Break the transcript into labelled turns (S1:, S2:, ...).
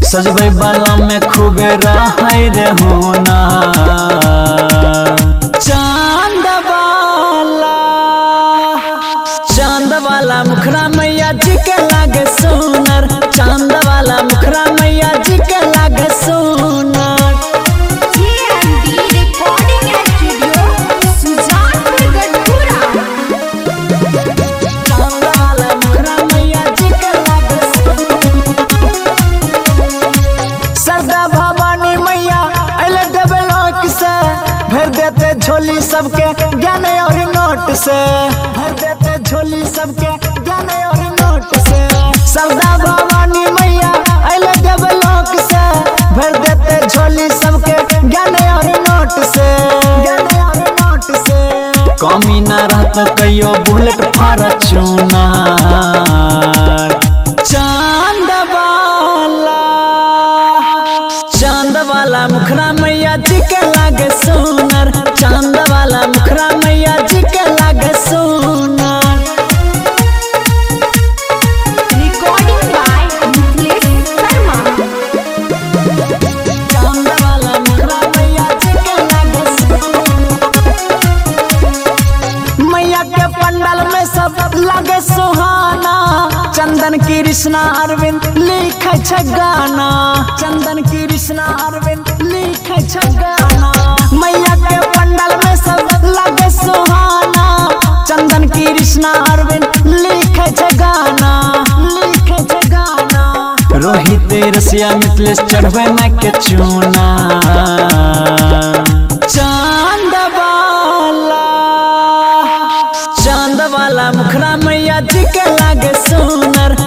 S1: सजबै वाला में खूबे रहै रे होना चांद वाला चांद वाला मुखरा मैया जी के लागे सुनर चांद वाला मुखरा मैया जी के लागे सुनर
S2: JMD Recording Studio, Sujatpur, Gadpura.
S1: चांद वाला मुखरा मैया जी के लागे सुनर सरदा भवानी मैया अले डेवलॉक से भर देते झोली सबके ज्ञान और नोट से भर देते झोली सबके ज्ञान और नोट से सरदा भवानी मैया अले डेवलॉक से भर देते झोली सबके ज्ञान और नोट से ज्ञान और नोट से कमी ना रहत कहियो बुलेट फॉर्च्यूनर चांद वाला चांद वाला मुखरा मैया जी के लागे सुनर चांद वाला मुखरा मैया जी के लागे सुनर
S2: Recording by Niklesh Sharma.
S1: चांद वाला मुखरा मैया जी के लागे सुनर मैया के पंडल में सब लागे सुहाना चंदन कृष्णा अरविंद लिखे छै गाना चंदन कृष्णा अरविंद लिखे छै गाना मैया के पंडल में सब लागे सुहाना चंदन कृष्णा अरविंद लिखे छै गाना लिखे छै गाना रोहित रसिया मिथिलेश चढ़वे में के चूना चांद वाला चांद वाला मुखरा मैया जी के लागे सुनर